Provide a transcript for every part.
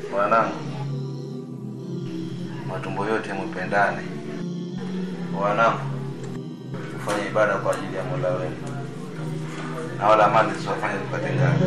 Wanangu, matumbo yote mpendane. Wanangu, tufanye ibada kwa ajili ya Mola wenu, na wala mali zisiwafanye zikatengana.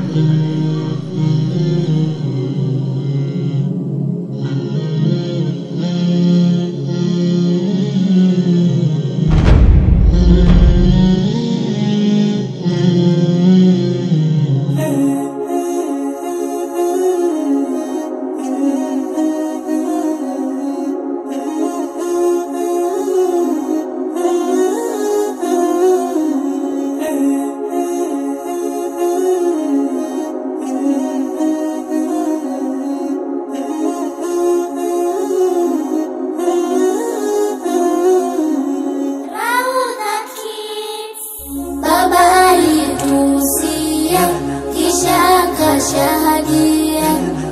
Baba alituhusia kisha akashahadia,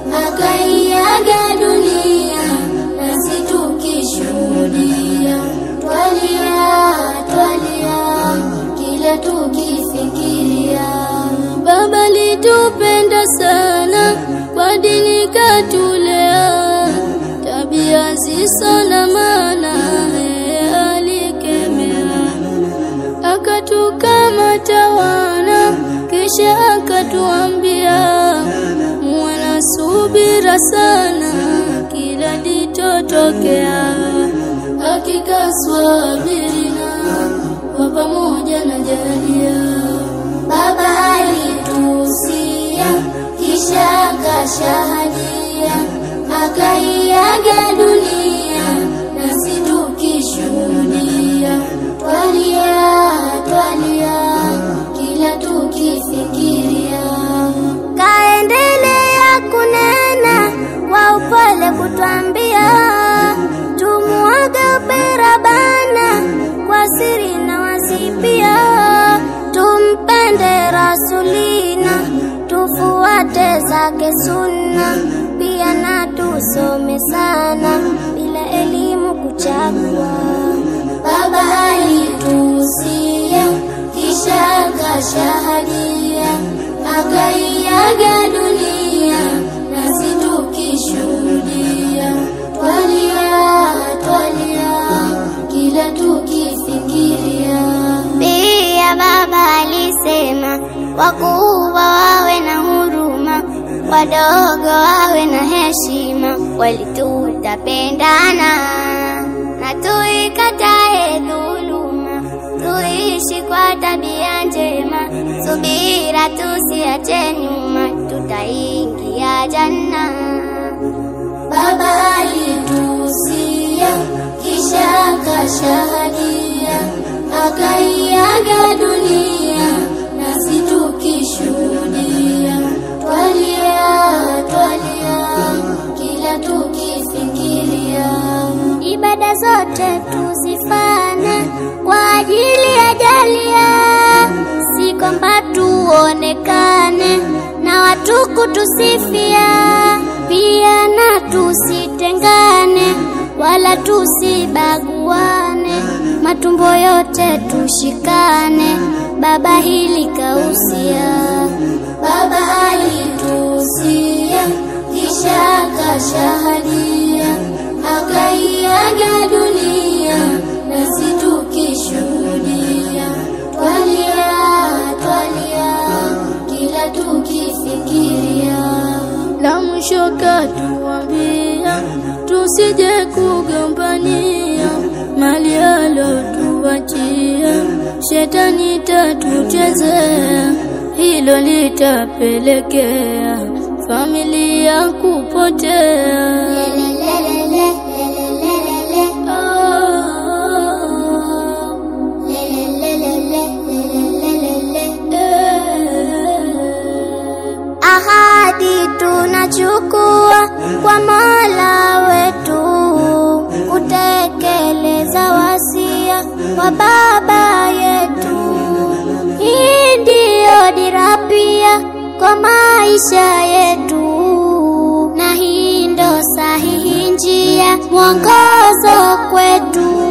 akaiaga dunia nasi tukishuhudia. Twalia, twalia kila tukifikiria. Baba litupenda sana, kwa dini katulea, tabia zisizo na maana yeye alikemea akatukamata wana, kisha akatuambia muwe na subira sana kila litotokea. Hakika swabirina kwa pamoja na jalia. Baba alituhusia kisha akashahadia, akaiaga dunia nasi tukishuhudia. Twalia, twalia kila tukifikiria. Kaendelea kunena kwa upole kutwambia, tumuage upera bana kwa siri na wazi pia, tumpende Rasulina, tufuate zake sunna, pia na tusome sana bila elimu kuchagua. Baba alituhusia kisha akashahadia, akaiaga dunia nasi tukishuhudia. Twalia, twalia kila tukifikiria. Pia baba alisema wakubwa wawe na huruma, wadogo wawe na heshima, walitutapendana na tuikatae dhuluma, tuishi kwa tabia njema, subira tusiache nyuma, tutaingia janna. Baba alituhusia kisha akashahadia, akaiaga dunia nasi tukishuhudia. Twalia, twalia kila tukifikiria. Ibada zote tuzifanye kwa ajili ya jalia, si kwamba tuonekane na watu kutusifia, pia na tusitengane wala tusibaguane, matumbo yote tushikane, baba hili kausia. Baba alituhusia kisha akashahadia, akaiaga dunia nasi tukishuhudia. Twalia, twalia kila tukifikiria. La mwisho katuambia tusije kugombania mali alotuachia, shetani tatuchezea, hilo litapelekea familia kupotea. Ahadi tunachukua kwa Mola wetu, kutekeleza wasia wa baba yetu. Hii ndiyo dira pia kwa maisha yetu, na hii ndo sahihi njia mwongozo kwetu.